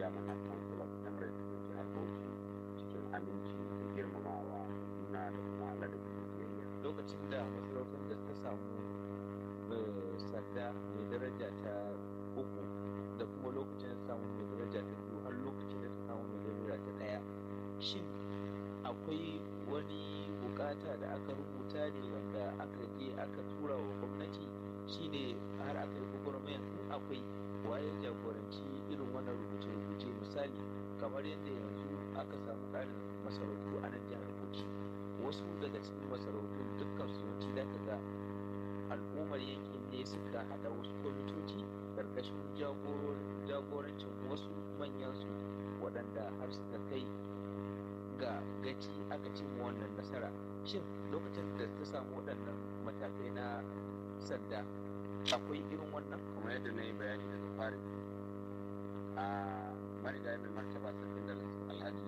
chairman na council of emirates da jihar bauchi cikin aminci da girmamawa juna da kuma ladabi da biyayya lokacin da masarautar da ta samu eh, sanda mai daraja ta uku da kuma lokacin da ta samu mai daraja ta biyu har lokacin da ta samu mai daraja ta ɗaya shin akwai wani bukata da aka rubuta ne wanda aka je aka tura wa gwamnati shine har aka yi gwagwarmayan in akwai waye jagoranci irin wannan rubuce-rubuce misali kamar yadda yanzu aka samu ƙarin masarautu a nan jihar Bauchi wasu daga cikin masarautu dukkan su yawanci da ka ga al'ummar yankin ne suka haɗa wasu kwamitoci ƙarƙashin jagorancin wasu manyan su waɗanda har suka kai ga gaci aka cimma wannan nasara shin lokacin da ta samu waɗannan matakai na sanda akwai irin wannan kuma yadda na yi bayani daga fari a marigayi mai martaba sarkin da alhaji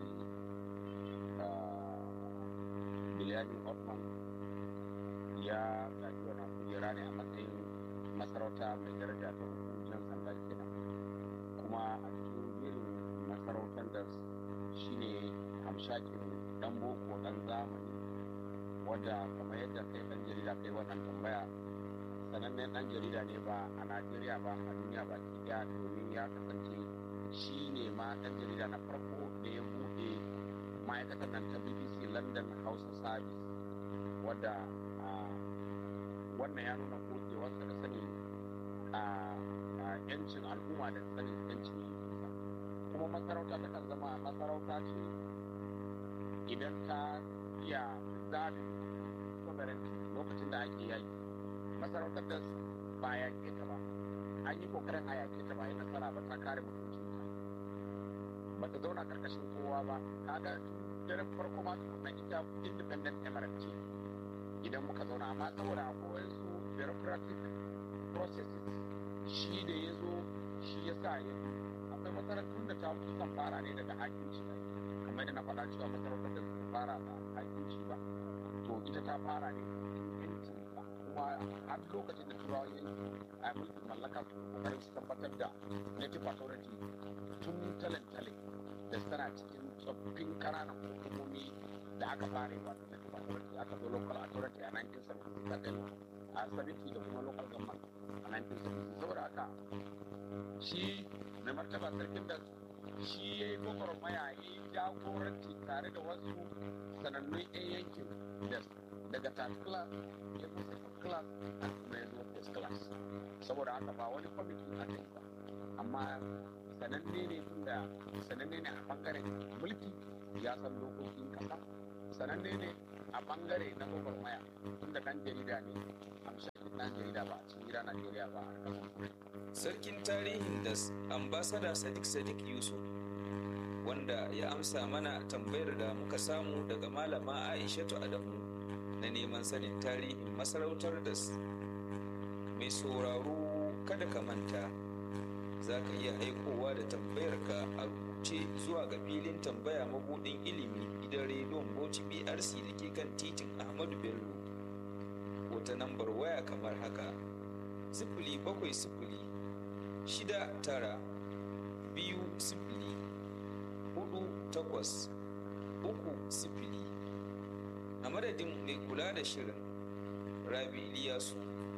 biliyani otman ya gaji wannan kujera ne a matsayin masarauta mai daraja ta hukuncin sanda kenan kuma a cikin irin masarautar da shine hamshakin dan boko dan zamani wadda kamar yadda kai dan jarida kai wannan tambaya sanannen dan jarida ne ba a najeriya ba a duniya ba ki daya domin ya kasance shi ne ma dan jarida na farko da ya bude ma'aikatar nan ta bbc london hausa service wadda wannan ya nuna gogewarsa da sani a yancin al'umma da sanin yancin kuma masarauta ta kan zama masarauta ce idan ta iya zaɓin sovereignty lokacin da ake yaki masarautar da ba ya ke ta ba an yi kokarin a yake ta ba yi nasara ba ta kare mutuncin ta ba ta zauna karkashin kowa ba kaga daren farko ma tukunna ita independent emirate ce idan muka zauna amma saboda akwai su bureaucratic processes shi da ya zo shi ya sa ya akwai masarautun da ta kusan fara ne daga hakinci kamar da na faɗa cewa masarautar da ta fara ba hakinci ba to ita ta fara ne kuma har lokacin da turawa yanki a mulkin mallaka su kokarin su tabbatar da native authority tun talentale da tana cikin tsoffin kananan hukumomi da aka fara yi wato native authority aka zo local authority a 1977 a 70 da kuma local government a 1970 saboda haka shi mai martaba sarkin da shi ya yi gwagwarmaya ya yi jagoranci tare da wasu sanannun 'yan yankin da daga third class ya zo second class a kuma ya zo first class saboda haka ba wani kwamiti aka yi ba amma sananne ne tunda sananne ne a bangaren mulki ya san dokokin kasa sananne ne a bangare na gwagwarmaya tunda dan jarida ne amshakin dan jarida ba a cikin gida najeriya ba a kasan kudu sarkin tarihin da ambasada sadiq sadiq yusuf wanda ya amsa mana tambayar da muka samu daga malama aishatu adamu na neman sanin tarihin masarautar da mai sauraro kada ka manta za ka iya aikowa da tambayarka a rubuce zuwa ga filin tambaya mabudin ilimi gidan rediyon bauchi brc da ke kan titin ahmadu bello ko ta nambar waya kamar haka sifili bakwai sifili shida tara biyu sifili hudu takwas uku sifili a madadin mai kula da shirin rabi iliyasu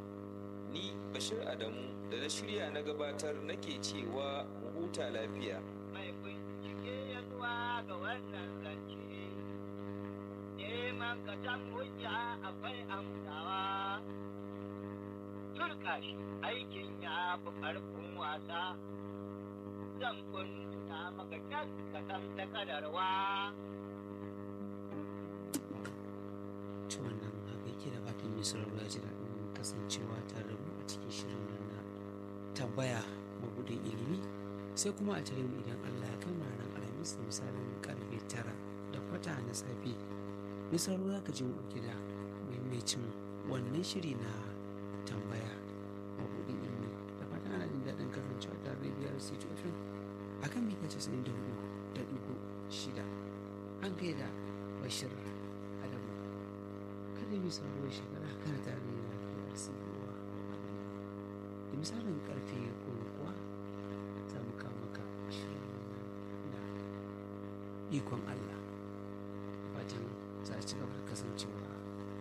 ni bashir adamu da na shirya na gabatar nake cewa mu huta lafiya mai bincike ya zuwa ga wannan zance neman ka san hujja akwai amsawa turka shi aikin ya fi ƙarfin wasa zan kunta maka kyan ka san ta kadarwa ta wannan haka yake da fatan mai sauraro ya ji daɗin kasancewa tare da mu a cikin shirin nan na tambaya mabudin ilimi sai kuma a tare mu idan Allah ya kai mu ranar alhamis da misalin karfe tara da kwata na safe mai sauraro za ka ji mu ɗauke da maimacin wannan shiri na tambaya mabudin ilimi da fatan ana jin daɗin kasancewa tare da biyar situation a kan mita casa'in da hudu da ɗigo shida an gaida bashir adamu kada mai sauraro shekara kana tare da lafiyar sigowa da misalin karfe goma kuwa za mu kawo maka shirin ikon Allah fatan za a ci gaba da kasancewa